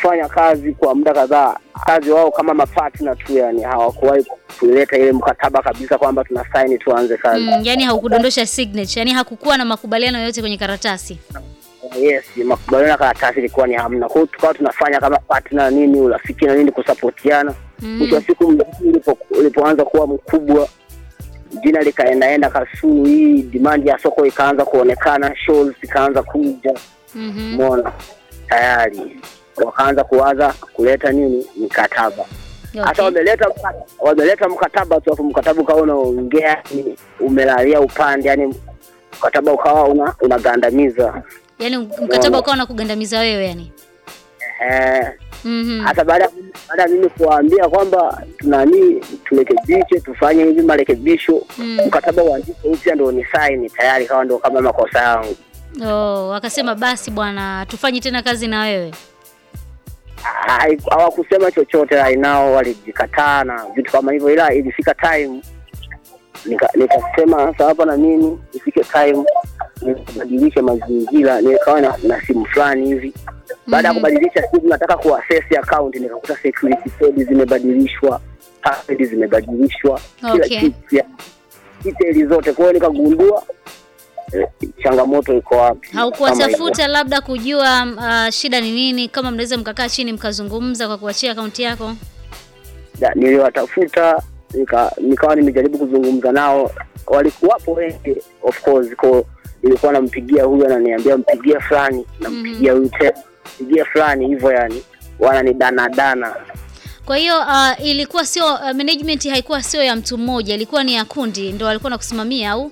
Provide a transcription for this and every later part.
kufanya kazi kwa muda kadhaa, kazi wao kama mapartner tu, yani hawakuwahi kuleta ile mkataba kabisa kwamba tuna sign tuanze kazi. Mm, yani haukudondosha signature, yani hakukuwa na makubaliano yoyote kwenye karatasi. Yes, makubaliano ya karatasi ilikuwa ni hamna. Kwa hiyo tukawa tunafanya kama partner nini, urafiki na nini, kusapotiana. Mwisho wa siku mziki ulipo, ulipoanza kuwa mkubwa, jina likaendaenda Kasulu, hii demand ya soko ikaanza kuonekana, shows zikaanza kuja, Mhm. umeona tayari wakaanza kuwaza kuleta nini mikataba hata Okay. wameleta mka- wameleta mkataba tu, afu mkataba ukawa unaongea ni umelalia upande, yani mkataba ukawa una unagandamiza Yani mkataba ukawa na kugandamiza wewe yani. eh, Mhm. hata baada baada ya mimi kuwaambia kwamba tunani turekebishe tufanye hivi marekebisho Mm. mkataba uandike upya ndo ni saini tayari, kawa ndo kama makosa yangu. Oh, wakasema basi bwana, tufanyi tena kazi na wewe. Hai- Hawakusema chochote right now, walijikataa na vitu kama hivyo, ila ilifika time nika- nikasema sasa hapa na mimi ifike time nibadilishe mazingira, nikawa na, na simu fulani hivi. Baada ya Mhm. kubadilisha simu, nataka kuaccess account, nikakuta security code zimebadilishwa, password zimebadilishwa, kila Okay. kitu ya details zote. Kwa hiyo nikagundua eh, changamoto iko wapi. Kama hivyo. Haukuwatafuta labda kujua uh, shida ni nini, kama mnaweza mkakaa chini mkazungumza kwa kuachia akaunti yako? Da, niliwatafuta nika, nikawa nimejaribu kuzungumza nao, walikuwapo wengi of course, ko nilikuwa nampigia huyu ananiambia mpigie fulani, nampigia huyu tena mpigie fulani, hivyo yani wananidana dana. Kwa hiyo uh, ilikuwa sio uh, management haikuwa sio ya mtu mmoja, ilikuwa ni ya kundi ndio walikuwa nakusimamia au?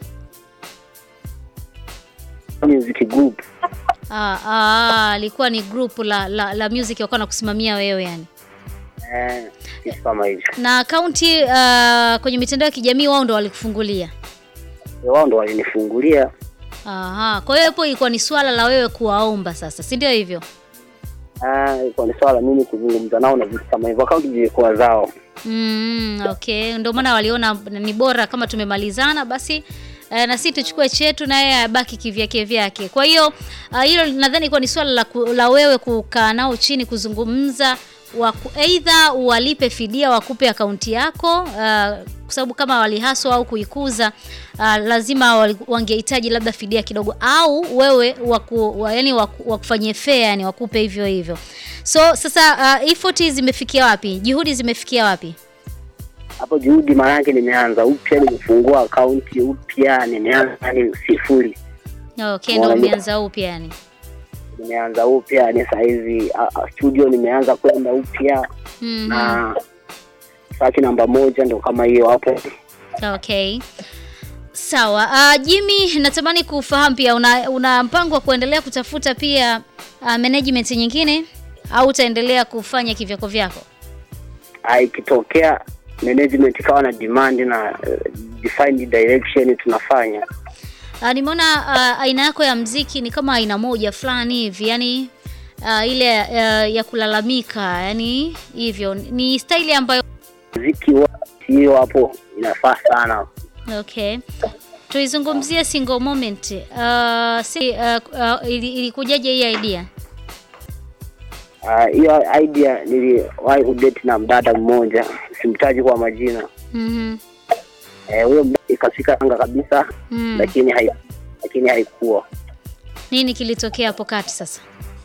Music group Ah, ah, ilikuwa ni group la la, la music walikuwa nakusimamia wewe yani. eh, kitu kama hivyo. Na akaunti uh, kwenye mitandao ya kijamii wao ndo walikufungulia. Wao ndo walinifungulia Aha, kwa hiyo hapo ilikuwa ni swala la wewe kuwaomba sasa, si ndio hivyo? Ah, ilikuwa ni swala mimi kuzungumza nao na vitu kama hivyo, akaunti zilikuwa zao. Mm, okay, ndio maana waliona ni bora kama tumemalizana basi eh, na sisi tuchukue chetu na yeye abaki kivyake vyake. Kwa hiyo ah, hilo nadhani ilikuwa ni swala la, ku- la wewe kukaa nao chini kuzungumza waku, aidha walipe fidia wakupe akaunti yako ah, kwa sababu kama walihaswa au kuikuza ah, lazima wali- wangehitaji labda fidia kidogo au wewe waku, wa, yani waku, wakufanyie fair yani wakupe hivyo hivyo. So sasa uh, effort zimefikia wapi? Juhudi zimefikia wapi? Hapo juhudi maana yake nimeanza upya, nimefungua akaunti upya, nimeanza yani sifuri. Okay, ndo Mwana- umeanza upya yani. nimeanza upya ni sahizi uh, studio nimeanza kwenda upya Mhm. na saki namba moja ndo kama hiyo hapo. Okay. Sawa. Uh, Jimmy, natamani kufahamu pia una, una mpango wa kuendelea kutafuta pia uh, management nyingine au utaendelea kufanya kivyako vyako? Ah, Ikitokea management ikawa na demand na uh, defined direction tunafanya. Uh, nimeona uh, aina yako ya mziki ni kama aina moja fulani hivi, yani uh, ile uh, ya kulalamika, yani hivyo. Ni staili ambayo Muziki wa hiyo hapo inafaa sana. Okay. Tuizungumzie single moment. Uh, si, uh, uh, ili- ilikujaje hii idea? Ah, hiyo idea niliwahi kudate na mdada mmoja, simtaji kwa majina. Mhm. Eh, huyo mdada ikafika anga kabisa Mm. lakini hai, lakini haikuwa Nini kilitokea hapo kati sasa?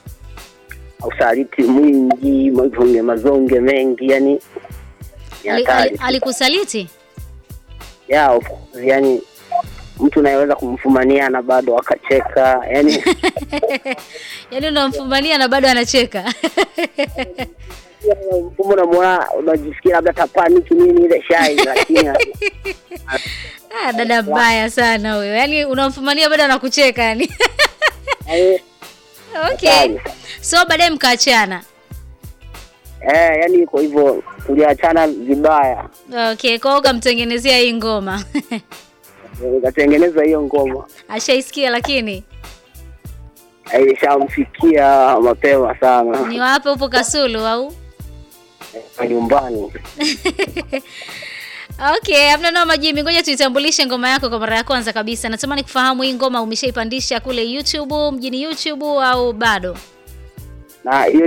usaliti mwingi, mazonge mazonge mengi, yani ni Ali- hatari. ali- Alikusaliti? yeah, of course, yani mtu unayeweza kumfumania na bado akacheka yani Yaani unamfumbania na bado anacheka. mfumo unamwona unajisikia labda tapaniki nini ile shai lakini Ah, dada mbaya sana huyo. Yaani unamfumania bado anakucheka yani. eh, Okay. hatari. So baadaye mkaachana. eh, yani iko hivyo tuliachana vibaya Okay, kwa hiyo ukamtengenezea hii ngoma. nikatengeneza hiyo ngoma Ashaisikia lakini ilishamfikia mapema sana ni wapi upo Kasulu au? eh, nyumbani Okay, hamna noma Jimmy, ngoja tuitambulishe ngoma yako kwa mara ya kwanza kabisa. Natamani kufahamu hii ngoma umeshaipandisha kule YouTube, mjini YouTube au bado? na hiyo